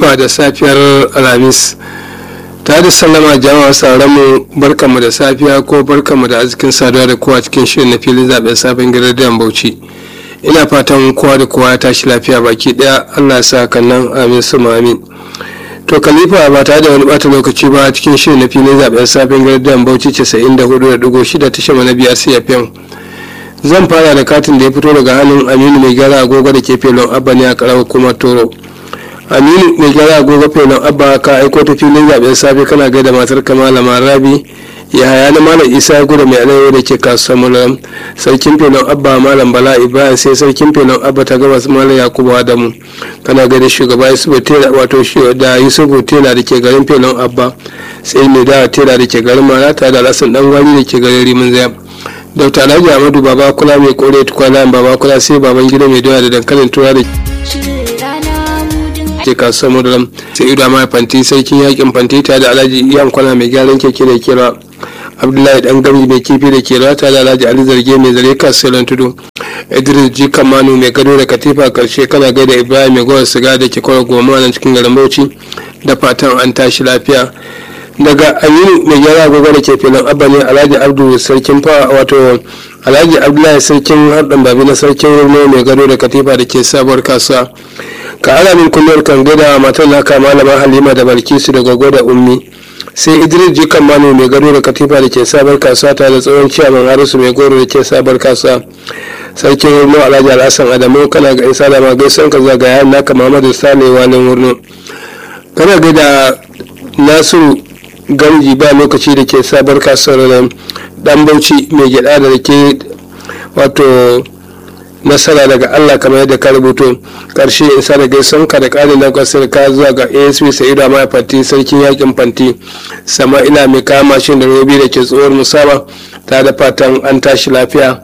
khalifa da safiyar alhamis ta da sallama jama'a sauranmu barkanmu da safiya ko barkanmu da arzikin saduwa da kowa cikin shirin na filin zaben sabon gidan bauchi ina fatan kowa da kowa ya tashi lafiya baki daya allah sa kannan amin su amin to khalifa ba tare da wani bata lokaci ba cikin shirin na filin zaben sabon gidan bauchi 94.6 tashar na biyar cfm zan fara da katin da ya fito daga hannun aminu mai gara agogo da ke felon abba ne a karawar kuma toro aminu mai gyara agogo felon abba ka aiko ta filin zaben safe kana gaida matar kamala marabi ya haya na malam isa gudu mai alayyar da ke kasuwar mulam sarkin felon abba malam bala ibrahim sai sarkin felon abba ta gabas malam yakubu adamu kana gaida shugaba yusufu tela wato da yusufu tela da ke garin felon abba sai mai da tela da ke garin malata da lasan dan gwani da ke garin rimin zaya dr alhaji amadu baba kula mai kore tukwana baba kula sai baban gida mai doya da dankalin tura da ke kasuwar mudulam sai ido mai fanti sarkin yakin fanti tare da alhaji iyan kwana mai gyaran keke da kera abdullahi dan gami mai kifi da kera tare da alhaji ali zarge mai zare kasuwar tudu idris ji kamanu mai gado da katifa karshe kana gaida ibrahim mai gowar siga da ke kwara goma nan cikin garin bauchi da fatan an tashi lafiya daga aminu mai gyara gobe da ke filin abba ne alhaji abdu sarkin fa wato alhaji abdullahi sarkin harɗan babi na sarkin rurno mai gado da katifa da ke sabuwar kasuwa ka ana min kullum kan gada matar naka malama halima da balkisu da gogo da ummi sai idris jikan manu mai gado da katifa da ke sabar kasuwa tare da tsohon ciyaman harisu mai goro da ke sabar kasuwa sarkin wurno alhaji alhassan adamu kana ga isa da magaisan ka zagaya naka muhammadu sale walin wurno kana ga da nasiru gamji ba lokaci da ke sabar kasuwar dan bauchi mai gyada da ke wato nasara daga Allah kamar yadda ka rubuto karshe isa da gaisan ka da ƙarin na kasar ka zuwa ga asp sa'idu mai fanti sarkin yakin fanti sama'ila mai kama mashin da robi da ke tsohuwar musaba ta da fatan an tashi lafiya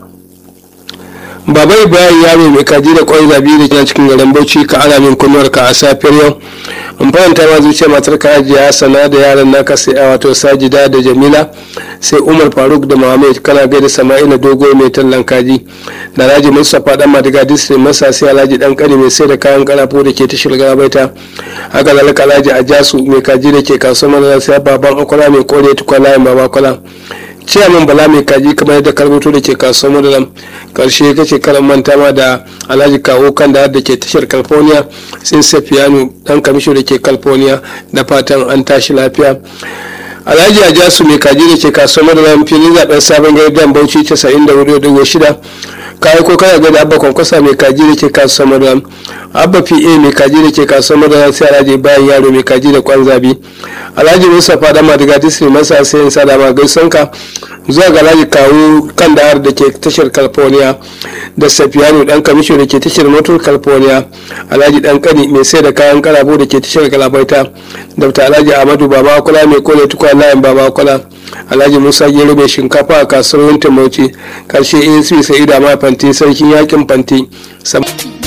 baba ibrahim yaro mai kaji da kwai zabi da ke cikin garin bauchi ka ana min kunnuwar ka a safiyar yau in faranta ma zuciya matar ka hajiya sana da yaran naka sai a wato sajida da jamila sai umar faruk da muhammad kana gaida sama'ila dogo mai tallan kaji da alhaji mustapha dan madiga district masa sai alhaji dan kani mai sai da kayan karafo da ke tashar gabaita haka zalika alhaji ajasu mai kaji da ke kasuwar madara sai baban akwala mai kore tukwana yin baba akwala ciyaman bala mai kaji kamar yadda karbuto da ke kasuwar madalam karshe kace karan manta ma da alhaji kawo kan da da ke tashar california sai safiyanu dan kamisho da ke california da fatan an tashi lafiya alhaji ajasu mai kaji da ke kasuwar madalam filin zaben sabon gidan bauchi 94.6 kayi ko kana gani abba kwankwasa mai kaji da ke kasuwar madalam abba pa mai kaji da ke kasuwar madalam sai alhaji bayan yaro mai kaji da kwan zabi alhaji musa fada madiga disney masa sai yin sadama gaisonka zuwa ga alhaji kawo kan da da ke tashar california da safiyanu dan kamisho da ke tashar motor california alhaji dan kani mai sai da kayan karabo da ke tashar galabaita dr alhaji ahmadu baba kula mai kone tukwa layin baba kula alhaji musa gero mai shinkafa a kasuwar wintin bauchi karshe asp sa'idu ma fanti sarkin yakin fanti